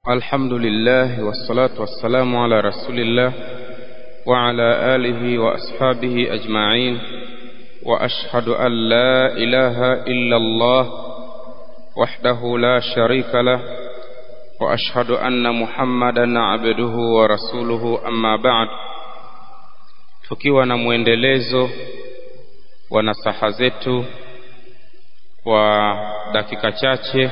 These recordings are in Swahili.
الحمد لله والصلاة والسلام على رسول الله وعلى آله وأصحابه أجمعين وأشهد أن لا إله إلا الله وحده لا شريك له وأشهد أن محمدا عبده ورسوله أما بعد tukiwa na mwendelezo wa nasaha zetu kwa dakika chache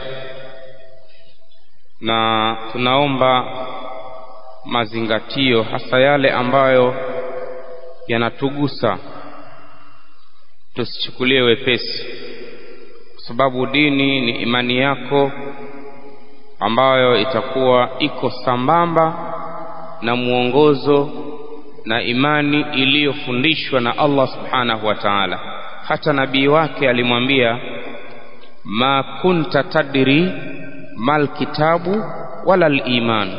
na tunaomba mazingatio hasa yale ambayo yanatugusa tusichukulie wepesi kwa sababu dini ni imani yako ambayo itakuwa iko sambamba na mwongozo na imani iliyofundishwa na Allah subhanahu wa ta'ala hata nabii wake alimwambia ma kunta tadri mal kitabu wala al-iman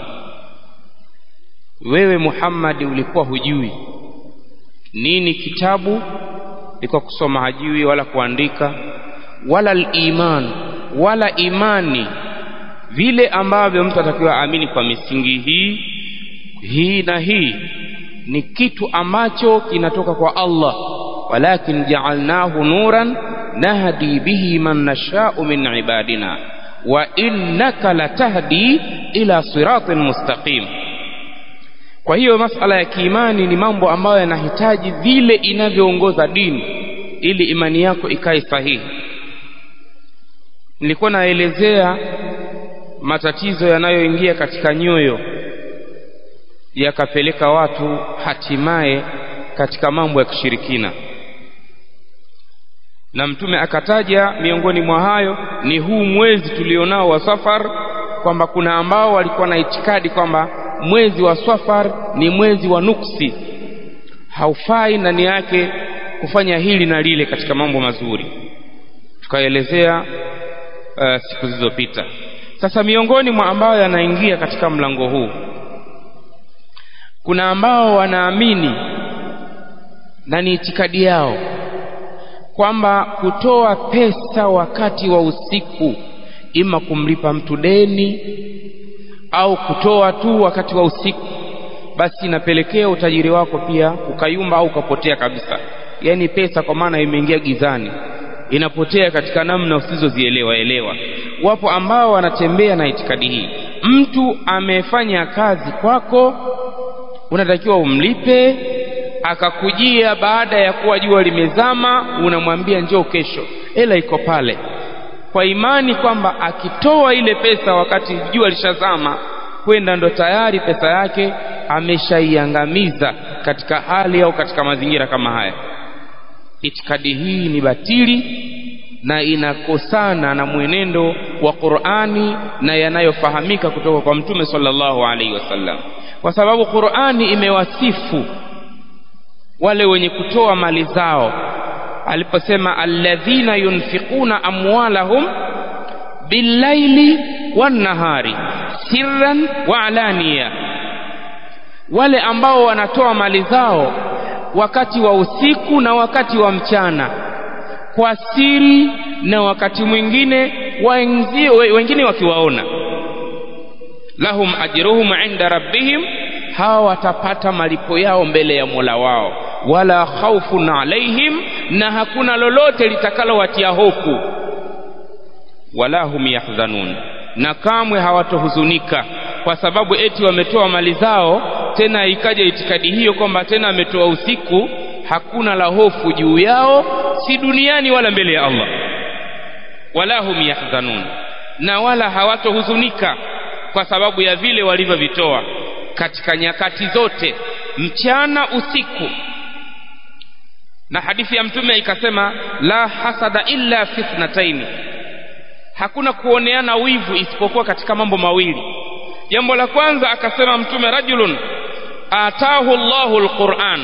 wewe Muhammad ulikuwa hujui nini kitabu ilikuwa kusoma hajui wala kuandika wala al-iman wala imani vile ambavyo mtu atakiwa aamini kwa misingi hii hii na hii ni kitu ambacho kinatoka kwa Allah walakin ja'alnahu nuran nahdi bihi man nasha'u min ibadina wa innaka latahdi ila siratin mustaqim kwa hiyo masala ya kiimani ni mambo ambayo yanahitaji vile inavyoongoza dini ili imani yako ikae sahihi nilikuwa naelezea matatizo yanayoingia katika nyoyo yakapeleka watu hatimaye katika mambo ya kishirikina na mtume akataja miongoni mwa hayo ni huu mwezi tulionao wa safar kwamba kuna ambao walikuwa na itikadi kwamba mwezi wa safar ni mwezi wa nuksi haufai ndani yake kufanya hili na lile katika mambo mazuri tukaelezea uh, siku zilizopita sasa miongoni mwa ambayo yanaingia katika mlango huu kuna ambao wanaamini na ni itikadi yao kwamba kutoa pesa wakati wa usiku ima kumlipa mtu deni au kutoa tu wakati wa usiku basi inapelekea utajiri wako pia ukayumba au ukapotea kabisa yaani pesa kwa maana imeingia gizani inapotea katika namna usizozielewa elewa wapo ambao wanatembea na itikadi hii mtu amefanya kazi kwako unatakiwa umlipe akakujia baada ya kuwa jua limezama unamwambia njoo kesho hela iko pale kwa imani kwamba akitoa ile pesa wakati jua lishazama kwenda ndo tayari pesa yake ameshaiangamiza katika hali au katika mazingira kama haya itikadi hii ni batili na inakosana na mwenendo wa Qur'ani na yanayofahamika kutoka kwa Mtume sallallahu alaihi wasallam kwa sababu Qur'ani imewasifu wale wenye kutoa mali zao aliposema alladhina yunfiquna amwalahum billaili wannahari sirran wa alaniya wale ambao wanatoa mali zao wakati wa usiku na wakati wa mchana kwa siri na wakati mwingine wenzio wengine wakiwaona lahum ajruhum inda rabbihim hawa watapata malipo yao mbele ya Mola wao wala khawfun alaihim na hakuna lolote litakalowatia hofu wala hum yahzanun na kamwe hawatohuzunika kwa sababu eti wametoa mali zao tena ikaja itikadi hiyo kwamba tena ametoa usiku hakuna la hofu juu yao si duniani wala mbele ya Allah wala hum yahzanun na wala hawatohuzunika kwa sababu ya vile walivyovitoa katika nyakati zote mchana usiku na hadithi ya mtume ikasema la hasada illa fi ithnataini hakuna kuoneana wivu isipokuwa katika mambo mawili jambo la kwanza akasema mtume rajulun atahu Allahu alquran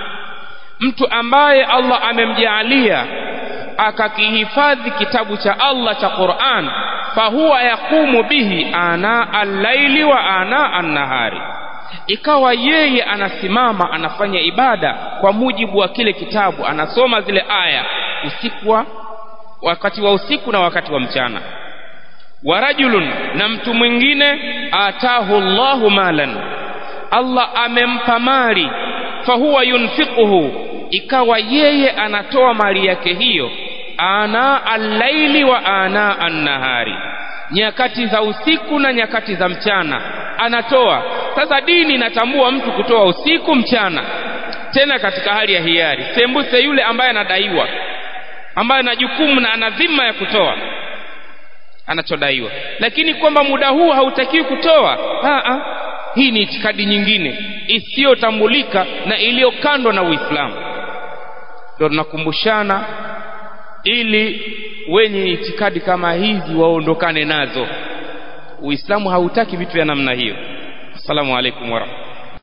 mtu ambaye Allah amemjaalia akakihifadhi kitabu cha Allah cha Qur'an fahuwa yaqumu bihi ana al-laili wa ana an-nahari ikawa yeye anasimama anafanya ibada kwa mujibu wa kile kitabu anasoma zile aya usiku wa wakati wa usiku na wakati wa mchana wa rajulun na mtu mwingine atahu Allahu malan Allah amempa mali fahuwa yunfiquhu ikawa yeye anatoa mali yake hiyo ana allaili wa ana annahari nyakati za usiku na nyakati za mchana anatoa sasa dini inatambua mtu kutoa usiku mchana tena katika hali ya hiari sembuse yule ambaye anadaiwa ambaye ana jukumu na ana dhima ya kutoa anachodaiwa lakini kwamba muda huu hautakiwi kutoa Aa, hii ni itikadi nyingine isiyotambulika na iliyokandwa na Uislamu ndio tunakumbushana ili wenye itikadi kama hizi waondokane nazo Uislamu hautaki vitu vya namna hiyo Assalamu alaikum warahmatullahi